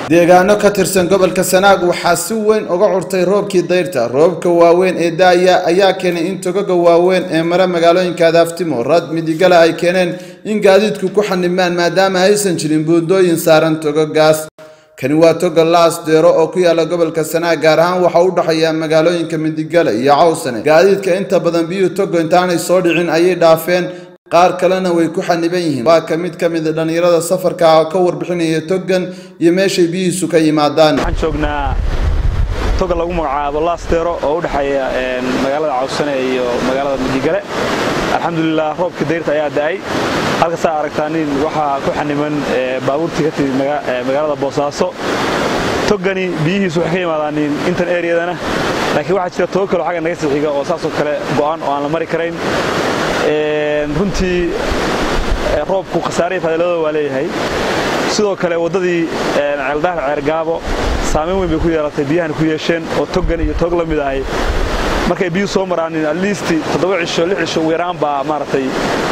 deegaano ka tirsan gobolka sanaag waxaa si weyn uga curtay roobkii dayrta roobka waaweyn ee daaya ayaa keenay in togaga waaweyn ee mara magaalooyinka adaaftimo rad midigale ay keeneen in gaadiidku ku xanimaan maadaama aysan jirin buundooyin saaran togagaas kani waa toga laas deero oo ku yaala gobolka sanaag gaar ahaan waxa u dhexeeya magaalooyinka midigale iyo cawsane gaadiidka inta badan biyuhu togo intaanay soo dhicin ayay dhaafeen qaar kalena way ku xaniban yihiin waa ka mid ka mid a dhallinyarada safarka ka warbixinaya togan iyo meeshay biyihiisu ka yimaadaan waxaan joognaa toga lagu magacaabo laasteero oo u dhexeeya magaalada cawsane iyo magaalada midigale alxamdulilah roobkii dayrta ayaa da'ay halkasaa aragtaanin waxaa ku xaniman baabuurtii ka timid magaalada boosaaso togani biyihiisu waxay ka yimaadaanin intan eryadana laakiin waxaa jira togo kaleo xagga naga sixiga oo saasoo kale go'an oo aan la mari karayn runtii roobku khasaarihii fadiladooda waa leeyahay sidoo kale waddadii ceeldahar ceergaabo saamayn weyn bay ku yeelatay biyahana ku yeesheen oo togan iyo tog la mid ahay markay biyuhu soo maraanin atliist toddoba cisho lix cisho ugu yaraan baa maaragtay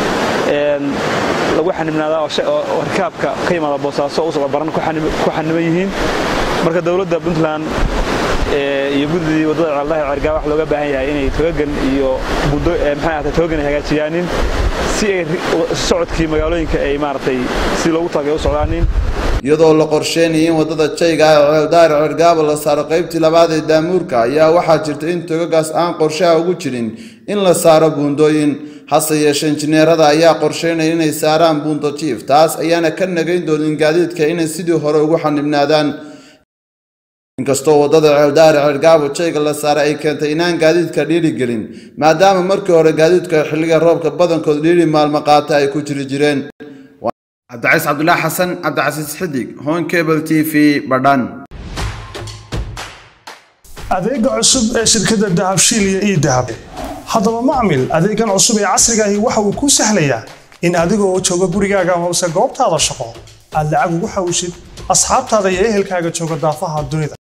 lagu xanibnaadaa oo rikaabka ka yimaada boosaaso u socdo baran ku xaniban yihiin marka dowladda puntland iyo guddidii waddada ceeldahar ceergaabo wax looga baahan yahay inay togagan iyo maxay ahatay togagan ay hagaajiyaanin si ay socodkii magaalooyinka ay maaragtay si loogu talagay u socdaanin iyadoo la qorsheynaya in waddada jayga ah ee ceeldaar cergaabo la saaro qaybtii labaad ee daamuurka ayaa waxaa jirta in togagaas aan qorshaha ugu jirin in la saaro buundooyin hase yeeshee injineerada ayaa qorsheynaya inay saaraan buundo jiif taas ayaana ka nagayn doonin gaadiidka inay sidii hore ugu xanibnaadaan inkastoo waddada ceeldaari cergaabo jayga la saaray ay keentay inaan gaadiidka dhiiri gelin maadaama markii hore gaadiidka xilliga roobka badankood dhiiri maalmo qaata ay ku jiri jireen cabdicaiis cabdulaahi xasan cabdicasiis xidig hon cable t v badhan adeega cusub ee shirkadda dahabshiil iyo ii dahab haddaba macmil adeegan cusub ee casrigaahi waxa uu kuu sahlayaa in adigoo jooga gurigaaga amase goobtaada shaqo aad lacag ugu xawishid asxaabtaada iyo ehelkaaga jooga daafaha dunida